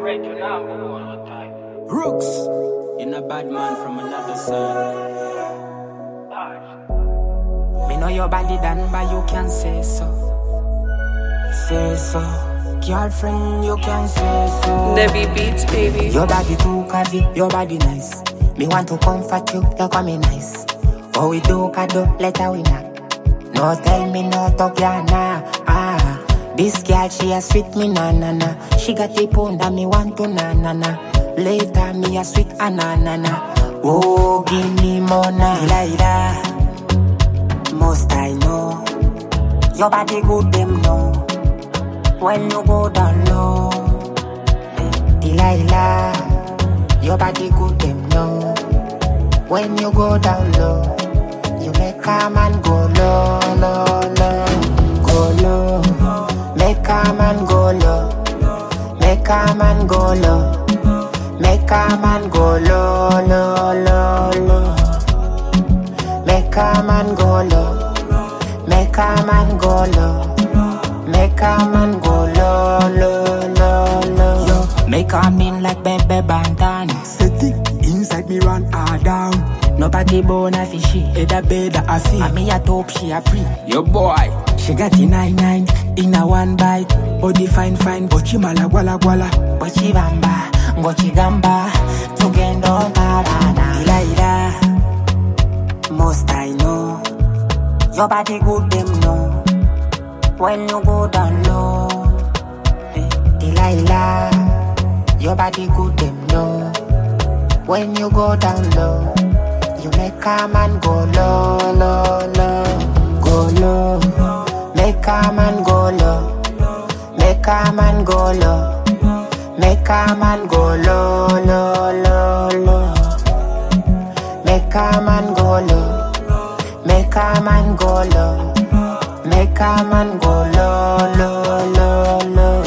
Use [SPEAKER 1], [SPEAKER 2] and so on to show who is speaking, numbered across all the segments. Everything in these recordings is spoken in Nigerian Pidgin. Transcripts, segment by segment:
[SPEAKER 1] Alright, you know I'm all the time.
[SPEAKER 2] Rooks, in a bad man from another side. Me know your body done, but you can say so. Say so. Girlfriend, you can say so.
[SPEAKER 3] Nevi Beats, baby.
[SPEAKER 2] Your body too curvy, your body nice. Me want to comfort you, you call me nice. Oh, we do kado, let her we knock. No tell me no talk ya nah. Ah, this girl she a sweet me na na na. She got the pound and me want to na na na. Later me a sweet ananana. Oh, give me more na. Ila ila. Most I know. Your body good them know. When you go down low. Eh, Delilah, your body good them know. When you go down low, you make a man go low, low, low, go low. Make a man go low, make a man go low, make a man go low, low, low, low. Make a man go low, make a man go low. Make a man go low, low, low, low. Yo, make a mean like baby bantan.
[SPEAKER 4] Set it inside me run her down.
[SPEAKER 2] Nobody born a fishy.
[SPEAKER 4] Head a bed a see.
[SPEAKER 2] And me a top, she a pre.
[SPEAKER 4] Yo boy,
[SPEAKER 2] She got the nine nine in a one bite.
[SPEAKER 4] body fine fine, but she mala gwala gwala.
[SPEAKER 2] But she bamba, go she gamba. Tugendo parada. Ila ila. Most I know. Your body good, them know. When you go down low. Eh, Delilah. Your body good, them know. When you go down low. You make a man go low, low, low. Go low. Make a man go low. Make a man go low. Make a man go low, low, low, low. Make a man go low. Make a man go low. Make a man go low, low, low, low.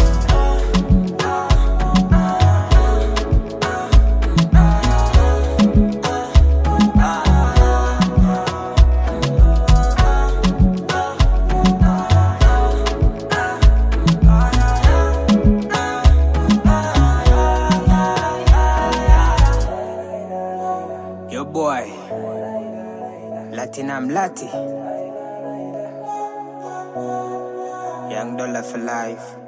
[SPEAKER 4] Yo boy, Latinam Lati. Young dollar for life.